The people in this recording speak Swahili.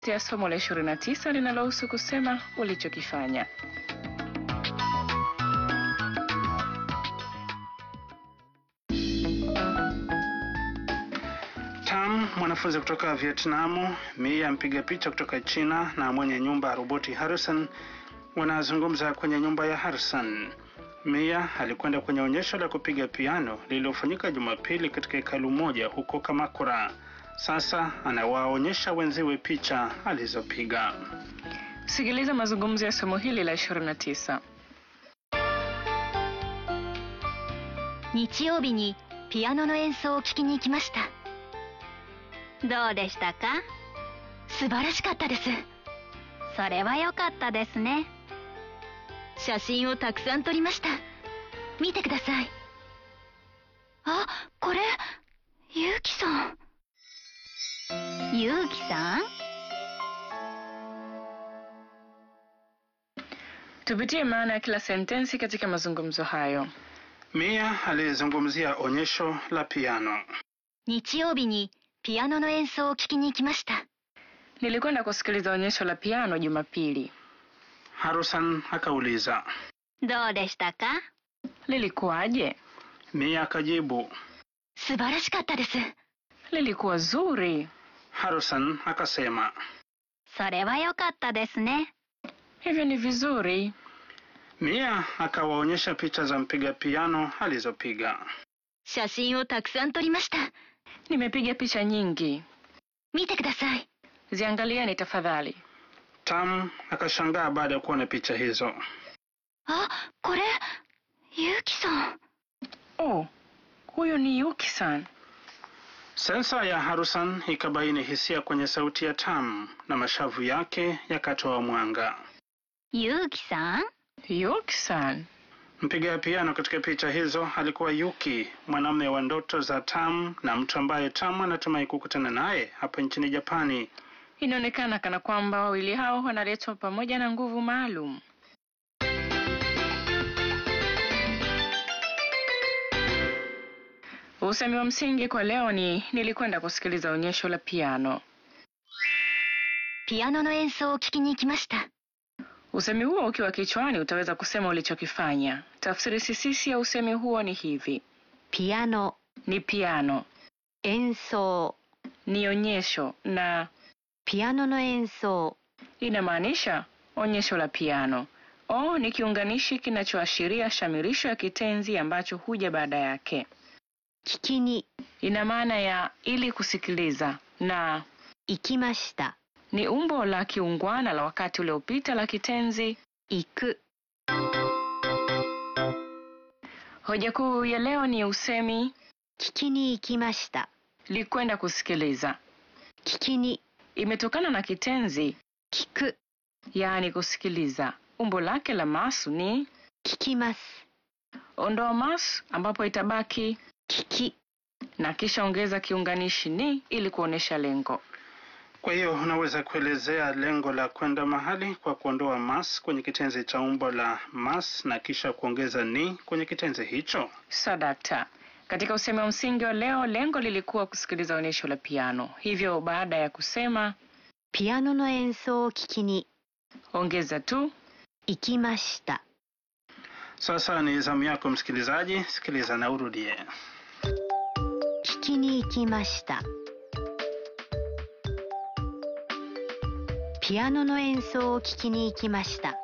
ya somo la 29 linalohusu kusema ulichokifanya. Tam, mwanafunzi kutoka Vietnamu, Mia mpiga picha kutoka China na mwenye nyumba ya roboti Harrison wanazungumza kwenye nyumba ya Harrison. Mia alikwenda kwenye onyesho la kupiga piano lililofanyika Jumapili katika hekalu moja huko Kamakura. Sasa anawaonyesha wenziwe picha alizopiga. Sikiliza mazungumzo ya somo hili la 29. 日曜日にピアノの演奏を聴きに行きましたどうでしたか素晴らしかったですそれは良かったですね写真をたくさん撮りました見てくださいあこれゆうきさんゆうきさん Tupitie maana ya kila sentensi katika mazungumzo hayo. Mia alizungumzia onyesho la piano. 日曜日にピアノの演奏を聴きに行きました Nilikwenda kusikiliza onyesho la piano Jumapili. Harrison akauliza. どうでしたか Lilikuwaje? Mia akajibu. 素晴らしかったです Lilikuwa zuri. Harrison akasema. それは良かったですね Hivyo ni vizuri. Mia akawaonyesha picha za mpiga piano alizopiga. 写真をたくさん撮りました Nimepiga picha nyingi. 見てください Ziangalieni tafadhali. Tam akashangaa baada ya kuona picha hizo. あこれゆうきさん Oh, huyu ni Yuki-san. Sensa ya Harrison ikabaini hisia kwenye sauti ya Tam na mashavu yake yakatoa mwanga. ゆうきさん Yuki-san. Mpiga piano katika picha hizo alikuwa Yuki, mwanamume wa ndoto za Tam na mtu ambaye Tam anatumai kukutana naye hapa nchini Japani. Inaonekana kana kwamba wawili hao wanaletwa pamoja na nguvu maalum. Usemi wa msingi kwa leo ni nilikwenda kusikiliza onyesho la piano. ピアノの演奏を聴きに行きました Usemi huo ukiwa kichwani utaweza kusema ulichokifanya. Tafsiri sisisi ya usemi huo ni hivi: ピアノ ni piano, 演奏 ni onyesho na ピアノの演奏 inamaanisha onyesho la piano. O ni kiunganishi kinachoashiria shamirisho ya kitenzi ambacho huja baada yake. 聞きに Ina maana ya ili kusikiliza, na 行きました ni umbo la kiungwana la wakati uliopita la kitenzi. 行く Hoja kuu ya leo ni usemi 聞きに行きました likwenda kusikiliza. 聞きに Imetokana na kitenzi 聞く yaani kusikiliza. Umbo lake la masu ni 聞きます ondoa mas, ambapo itabaki 聞き na kisha ongeza kiunganishi ni ili kuonesha lengo. Kwa hiyo unaweza kuelezea lengo la kwenda mahali kwa kuondoa mas kwenye kitenzi cha umbo la mas na kisha kuongeza ni kwenye kitenzi hicho. Sadakta. Katika usemi wa msingi wa leo, lengo lilikuwa kusikiliza onyesho la piano. Hivyo baada ya kusema ピアノの演奏を聞きに ongeza tu 行きました Sasa ni zamu yako msikilizaji, sikiliza na urudie. 聞きに行きましたピアノの演奏を聞きに行きました